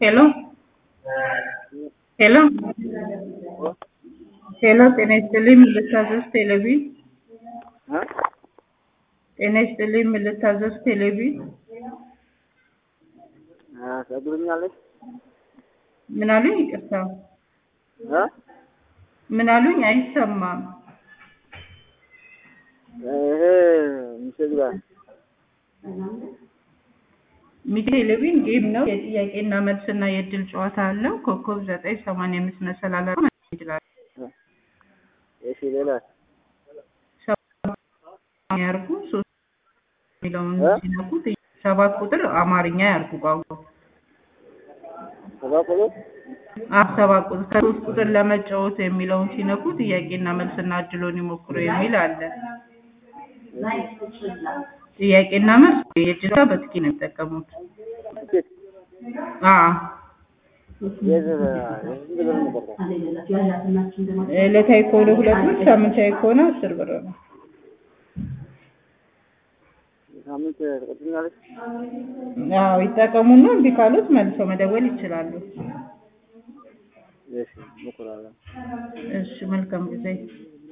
ሄሎ ሄሎ ሄሎ ጤና ይስጥልኝ ምን ልታዘዝ ቴሌቪ ጤና ይስጥልኝ ምን ልታዘዝ ቴሌቪ ትነግሩኛለች? ምን አሉኝ ይቅርታ ምን አሉኝ አይሰማም ይሄ ምስል ጋር ሚቴ ቴሌቪዥን ጌም ነው የጥያቄና መልስና የእድል ጨዋታ አለው ኮከብ ዘጠኝ ሰማንያ አምስት መሰላል አድርጎ መጠቀም ይችላል እሺ ሌላ ያርጉ ሶስት የሚለውን ሲነኩት ሰባት ቁጥር አማርኛ ያርጉ ቋንቋ ሰባ ቁጥር አብ ሰባት ቁጥር ከሶስት ቁጥር ለመጫወት የሚለውን ሲነኩ ጥያቄና መልስና እድሎን ይሞክሩ የሚል አለ ጥያቄና መልስ የእጅ በጥቂ ነው የሚጠቀሙት ትኬት አዎ የህዝብ የህዝብ ብር ነበር ዕለታዊ ከሆነ ሁለት ብር ሳምንታዊ ከሆነ አስር ብር ነው ሳምንት ትቀጥኛለች? አዎ ይጠቀሙና እምቢ ካሉት መልሰው መደወል ይችላሉ እሺ እሞክራለሁ። እሺ መልካም ጊዜ